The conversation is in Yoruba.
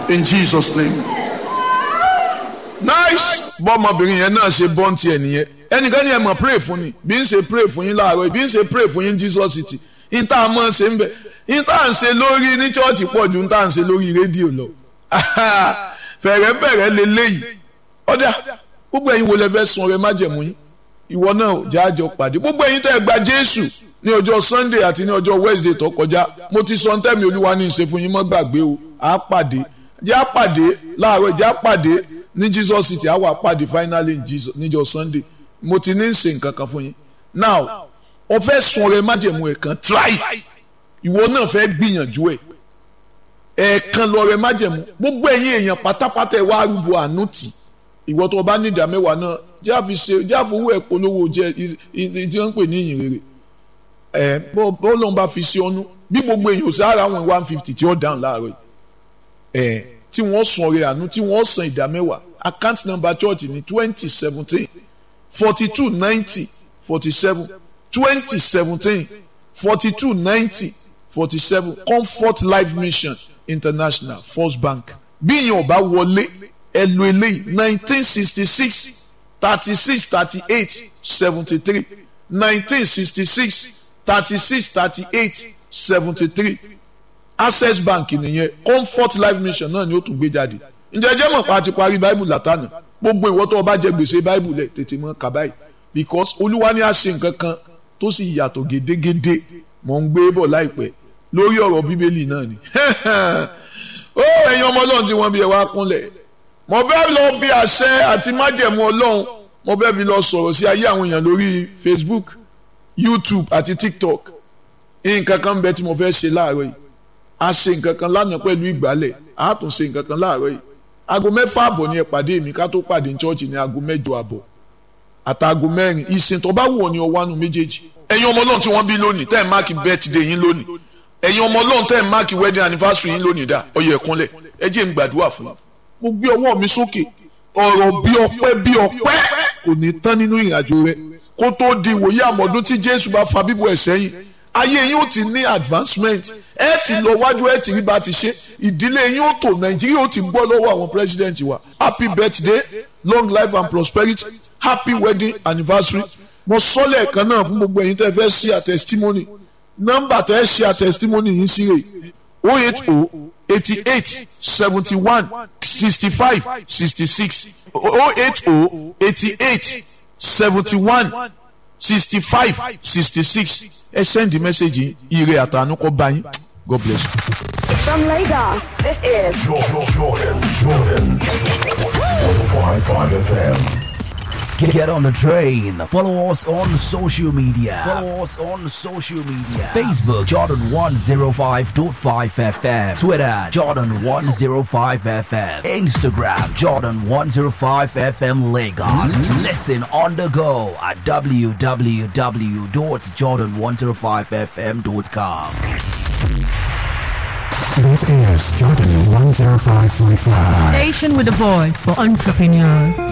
in Jesus' name. nice bọ́mọbìnrin yẹn náà ṣe bọ́ǹtì ẹ̀ nìyẹn ẹnìkan ní ẹ mọ̀ pray fún ni bí n ṣe pray fún yín láàárọ̀ bí n ṣe pray fún yín Jesus city n tá a mọ̀ ṣe ń bẹ̀ n tá à ń ṣe lórí ní chọ́ọ̀chì pọ̀ ju n tá à ń ṣe lórí rédíò lọ fẹ̀rẹ̀fẹ̀rẹ̀ leléyìí ọ̀dà gbogbo ẹ̀yin wo lẹ fẹ́ sun ọrẹ májẹ̀mú yín ìwọ náà jáàjọ pàdé gbogbo ẹ̀yin tẹ́ ẹ gba Jésù ní ọjọ́ Sunday àti ní ọjọ́ Wednesday tó kọjá mo ti sọ ntẹ́mi Olúwa ní ìṣe fún yín mọ́ gbàgbé o àá pàdé jẹ́ á pàdé láàárọ̀ jẹ́ á pàdé ní Jesus city àwa pàdé finally in Jesus níjọ́ Sunday mo ti ní ṣe nǹkan kan fún yín now o fẹ́ sun ọrẹ májẹ̀mú ẹ̀ kan try ìwọ náà fẹ́ gbìyànjú ẹ̀ ẹ̀ẹ̀kan lọ́rẹ májẹ̀mú gbogbo ẹ̀yin èèyàn pátápátá ẹ̀ wá arúgbó àánú tì ìwọ tó o bá ní ìdá mẹ́wàá náà jẹ́ àfi ṣe jẹ́ àfowó ẹ̀ polówó jẹ́ tí wọ́n ń pè ní ìyìn rere ẹ̀ bó lóun bá fi sí ọnú bí gbogbo èèyàn sára wọn one fifty tí ó dáhùn láàárọ̀ ẹ̀ tí wọ́n sun ọrẹ àánú tí wọ́n san ìdá mẹ́wàá account number church ní twenty seventeen forty two ninety forty seven twenty seventeen forty two ninety forty seven comfort life mission international first bank bí ìyẹn ò bá wọlé ẹ lo eléyìí nineteen sixty six thirty six thirty eight seventy three nineteen sixty six thirty six thirty eight seventy three access bank nìyẹn comfort life mission náà ni ó tún gbé jáde ǹjẹ́ jẹ́ mọ̀ pa àti parí báìbù látànà gbogbo ìwọ tó o bá jẹ gbèsè báìbù lẹ̀ tètè mọ́ kà báyìí because olúwa ní àṣẹ nǹkan kan tó sì yàtọ̀ gédégédé mọ̀ ń gbé bọ̀ láìpẹ́ lórí ọ̀rọ̀ bíbélì náà ni ó ẹ̀yin ọmọ ọlọ́run tí wọ́n bí ẹ wá kúnlẹ̀ mo fẹ́ lọ bí àṣẹ àti májẹ̀mú ọlọ́run mo fẹ́ bí lọ sọ̀rọ̀ sí ayé àwọn èèyàn lórí Facebook YouTube àti TikTok nǹkan kan bẹ tí mo fẹ́ ṣe láàárọ̀ yìí a ṣe nǹkan kan lánàá pẹ̀lú ìgbálẹ̀ a tún ṣe nǹkan kan láàárọ̀ yìí aago mẹ́fà àbọ̀ ni ẹ pàdé mi ká tó pàdé ní chọ́ọ̀chì ní aago mẹ́jọ àbọ̀ àtàgò mẹ́rin ìsìn tó bá wù ọ́ ní ọwọ́ àánú méjèèjì ẹ̀yin ọmọ ọlọ́run tí wọ́n bí lónìí tẹ́ ẹ̀ máàkì birthday yín lónìí ẹ̀yin ọmọ ọlọ́run tẹ́ ẹ̀ máàkì wedding anniversary yín lónìí dá ọyẹ ẹ̀kúnlẹ̀ ẹ jẹ́ n gbàdúrà fún yín mo gbé ọwọ́ mi sókè ọ̀rọ̀ bí ọpẹ́ bí ọpẹ́ kò ní tán nínú ìrìnàjò rẹ kó tó di ìwòye àmọ̀dún tí jésù bá fa bíbọ̀ ẹ̀ sẹ́yìn ayé yín ó ti ní advancement ẹ ti lọ wájú ẹ ti rí bá ti ṣe ìdílé yín ó tò nàìjíríà ó ti bọ́ lọ́wọ́ àwọn president wa happy birthday long life and prosperity happy wedding anniversary mo sọ lẹ́ẹ̀kan náà fún gbogbo ẹ̀yin tẹ́ fẹ́ ṣe a testimony nọ́mbà tẹ́ ṣe a testimony yín sí rè o eight o eighty eight seventy one sixty five sixty six o eight o eighty eight seventy one sixty five sixty six ẹ send the message yìí ire àtànú kó bá yín God bless you. From Lagos, this is Jordan, Jordan, Jordan. 105.5 FM. Get, get on the train. Follow us on social media. Follow us on social media. Facebook Jordan 105.5 FM. Twitter Jordan 105 FM. Instagram Jordan 105 FM Lagos. Listen on the go at www.jordan105fm.com. This is Jordan 105.5. Station with a voice for entrepreneurs.